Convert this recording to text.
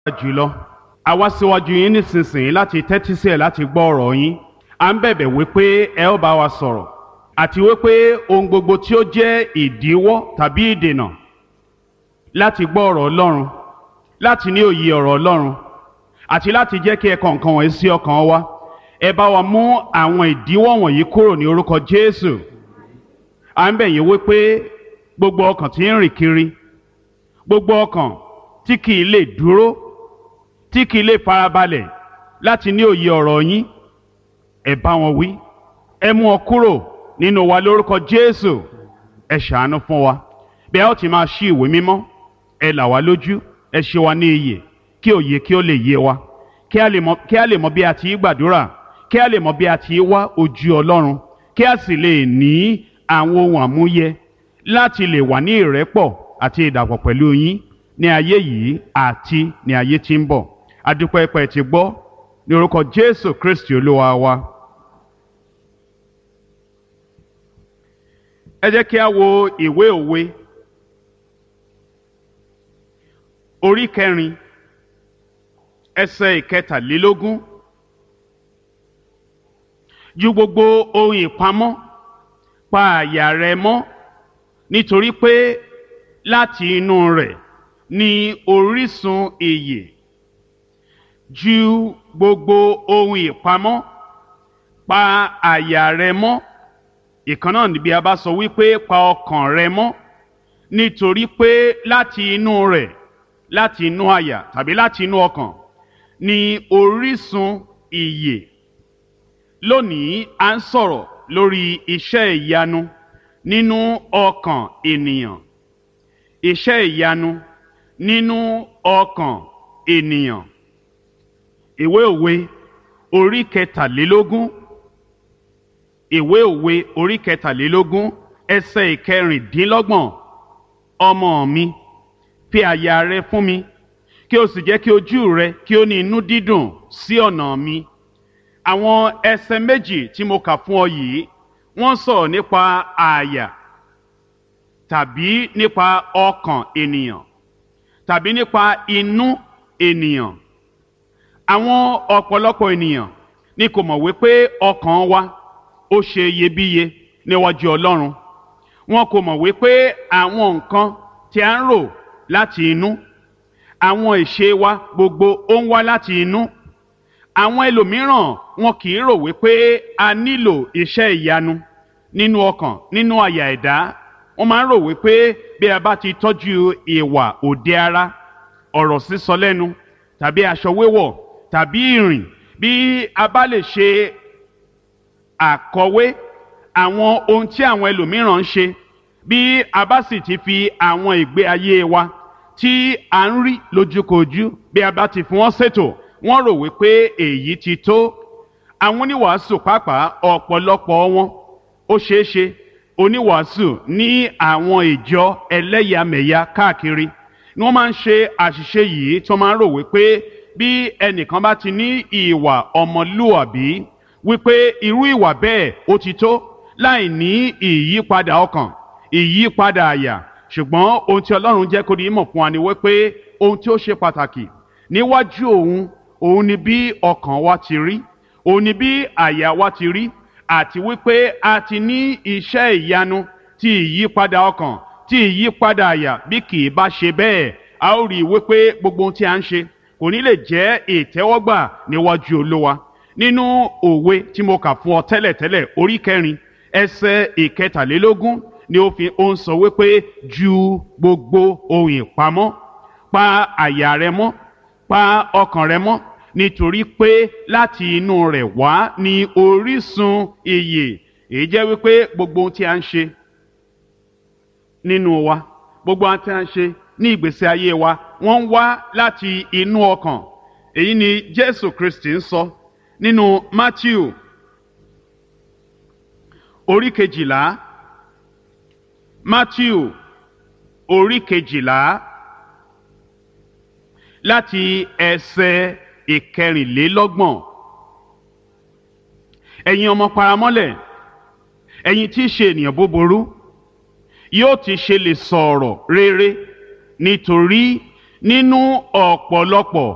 jùlọ a wá síwájú yín nísinsìnyí láti tẹ́tí sí ẹ̀ láti gbọ́ ọ̀rọ̀ yín à ń bẹ̀bẹ̀ wípé ẹ ó bá wa sọ̀rọ̀ àti wípé ohun gbogbo tí ó jẹ́ ìdíwọ́ tàbí ìdènà láti gbọ́ ọ̀rọ̀ Ọlọ́run láti ní òye ọ̀rọ̀ Ọlọ́run àti láti jẹ́ kí ẹ̀kọ́ nǹkan wọ̀nyí sí ọkàn wa ẹ bá wa mú àwọn ìdíwọ́ wọ̀nyí kúrò ní orúkọ Jésù à ń bẹ̀ yín wípé gbogbo ọkàn tí ń rìn kiri gbogbo ọkàn tí kì í lè dúró tí kì í lè farabalẹ̀ láti ní òye ọ̀rọ̀ yín ẹ bá wọn wí ẹ mú wọn kúrò nínú wa lórúkọ Jésù ẹ ṣàánú fún wa bí a ó ti máa ṣí ìwé mímọ́ ẹ là wá lójú ẹ ṣe wa ní iyè kí òye kí ó lè yé wa kí a lè mọ kí a lè mọ bí a ti í gbàdúrà kí a lè mọ bí a ti í wá ojú Ọlọ́run kí a sì lè ní àwọn ohun àmúyẹ láti lè wà ní ìrẹ́pọ̀ àti ìdàpọ̀ pẹ̀lú yín ní ayé yìí àti ní ayé tí ń bọ̀ adúpẹ́ pẹ́ ti gbọ́ ní orúkọ Jésù Kristi Olúwa wa. ẹ jẹ́ kí a wo ìwé òwe orí kẹrin ẹsẹ̀ ìkẹtàlélógún ju gbogbo ohun ìpamọ́ pa àyà rẹ mọ́ nítorí pé láti inú rẹ̀ ni orísun ìyè ju gbogbo ohun ìpamọ́ pa àyà rẹ mọ́ ìkan náà níbi a bá sọ wípé pa ọkàn rẹ mọ́ nítorí pé láti inú rẹ̀ láti inú àyà tàbí láti inú ọkàn ni orísun ìyè lónìí à ń sọ̀rọ̀ lórí iṣẹ́ ìyanu nínú ọkàn ènìyàn iṣẹ́ ìyanu nínú ọkàn ènìyàn ìwé òwe orí kẹtàlélógún ìwé òwe orí kẹtàlélógún ẹsẹ̀ ìkẹrìndínlọ́gbọ̀n ọmọ mi fi àyà rẹ fún mi kí o sì jẹ́ kí ojú rẹ kí ó ní inú dídùn sí ọ̀nà mi àwọn ẹsẹ̀ méjì tí mo kà fún ọ yìí wọ́n sọ̀rọ̀ nípa àyà tàbí nípa ọkàn ènìyàn tàbí nípa inú ènìyàn àwọn ọ̀pọ̀lọpọ̀ ènìyàn ni kò mọ̀ wípé ọkàn wa ó ṣe iyebíye níwájú Ọlọ́run wọn kò mọ̀ wípé àwọn nǹkan tí a ń rò láti inú àwọn ìṣe wa gbogbo ó ń wá láti inú àwọn ẹlòmíràn wọn kì í rò wípé a nílò iṣẹ́ ìyanu nínú ọkàn nínú àyà ẹ̀dá wọ́n máa ń rò wípé bí a bá ti tọ́jú ìwà òde ara ọ̀rọ̀ sísọ lẹ́nu tàbí aṣọ wíwọ̀ tàbí ìrìn bí a bá lè ṣe àkọwé àwọn ohun tí àwọn ẹlòmíràn ń ṣe bí a bá sì ti fi àwọn ìgbé ayé wa tí a ń rí lójúkojú bí a bá ti fi wọ́n ṣètò wọ́n rò wípé èyí ti tó àwọn oníwàásù pàápàá ọ̀pọ̀lọpọ̀ wọn ó ṣeé ṣe oníwàásù ní àwọn ìjọ ẹlẹ́yàmẹ̀yà káàkiri ni wọ́n máa ń ṣe àṣìṣe yìí tí wọ́n máa ń rò wípé bí ẹnìkan bá ti ní ìwà ọmọlúwàbí wípé irú ìwà bẹ́ẹ̀ ó ti tó láì ní ìyípadà ọkàn ìyípadà àyà ṣùgbọ́n ohun tí Ọlọ́run jẹ́ kó di mọ̀ fún wa ni wípé ohun tí ó ṣe pàtàkì níwájú òun òun ni bí ọkàn wa ti rí òun ni bí àyà wa ti rí àti wípé a ti ní iṣẹ́ ìyanu ti ìyípadà ọkàn ti ìyípadà àyà bí kì í bá ṣe bẹ́ẹ̀ a ó rí i wípé gbogbo ohun tí a ń ṣe kò ní lè jẹ́ ìtẹ́wọ́gbà níwájú Olúwa nínú òwe tí mo kà fún ọ tẹ́lẹ̀tẹ́lẹ̀ orí kẹrin ẹsẹ̀ ìkẹtàlélógún ni ó fi ó ń sọ wípé ju gbogbo ohun ìpamọ́ pa àyà rẹ mọ́ pa ọkàn rẹ mọ́ nítorí pé láti inú rẹ̀ wá ní orísun ìyè èyí jẹ́ wípé gbogbo ohun tí a ń ṣe nínú wa gbogbo ohun tí a ń ṣe ní ìgbésí ayé wa wọ́n ń wá láti inú ọkàn èyí ni Jésù Kristi ń sọ nínú Matthew orí kejìlá Matthew orí kejìlá láti ẹsẹ̀ ìkẹrìnlélọ́gbọ̀n ẹ̀yin ọmọ paramọ́lẹ̀ ẹ̀yin tí í ṣe ènìyàn búburú yóò ti ṣe lè sọ̀rọ̀ rere nítorí nínú ọ̀pọ̀lọpọ̀